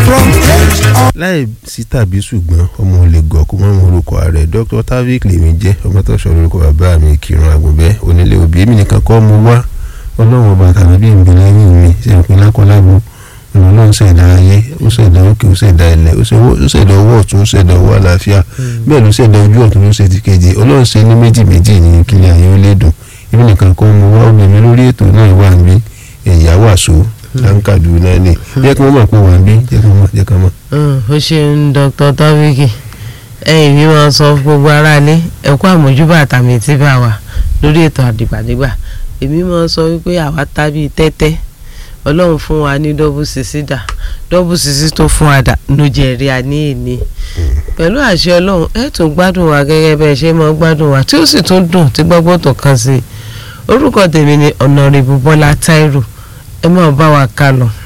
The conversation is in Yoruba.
from age of láì sí tàbí ṣùgbọ́n ọmọ olè gọ̀ kó mọ́ orúkọ ààrẹ dr tavik lèmi jẹ́ ọmọ tó sọ orúkọ bàbá mi kírun àgùnbẹ́ onílé òbí èmi nìkan kọ́ mo wá ọlọ́run ọba tàbí bí ìbí lẹ́yìn mi ṣe ń pin lákọ́lábo ọlọ́run ṣẹ̀dá ayé ó ṣẹ̀dá òkè ó ṣẹ̀dá ilẹ̀ ó ṣẹ̀dá ọwọ́ ọ̀tún ó ṣẹ̀dá ọwọ́ àlàáfíà bẹ́ẹ̀ ló ṣẹ̀dá ojú ọ̀tún ló ṣe ti kejì ọlọ́run ṣe ní méjì méjì ní kílẹ̀ ayé ó lè dùn èmi nìkan kọ́ mo wá obìnrin lórí ètò náà wà níbí ẹ̀yà wàṣọ láǹkàdù náà ni jẹ́ kí wọ́n mọ̀ pé wà níbí jẹ́ kí wọ́n mọ̀ jẹ́ kí wọ́n mọ̀. ó ṣeun dr taviki ẹ̀yin mi máa sọ fún gbogbo aráalé ẹ kú àmójúbà àtàmì tí bá wà lórí ètò àdìgbàdìgbà èmi máa sọ wípé àwa tábí tẹ́tẹ́ ọlọ́run fún wa ní dọ́bù sísí dà dọ́bù sísí tó fún wa dà ló jẹ́ rí a ní èní pẹ̀lú àṣẹ ọlọ́run ẹ tún gbádùn wa gẹ́gẹ́ bẹ́ẹ̀ ṣe máa gbádùn wa tí ó sì tún dùn tí gbọ́gbọ́ tó kàn sí i orúkọ tèmi ni ọ̀nàrẹ́bù bọ́lá táírò ẹ máa bá wa ká lọ.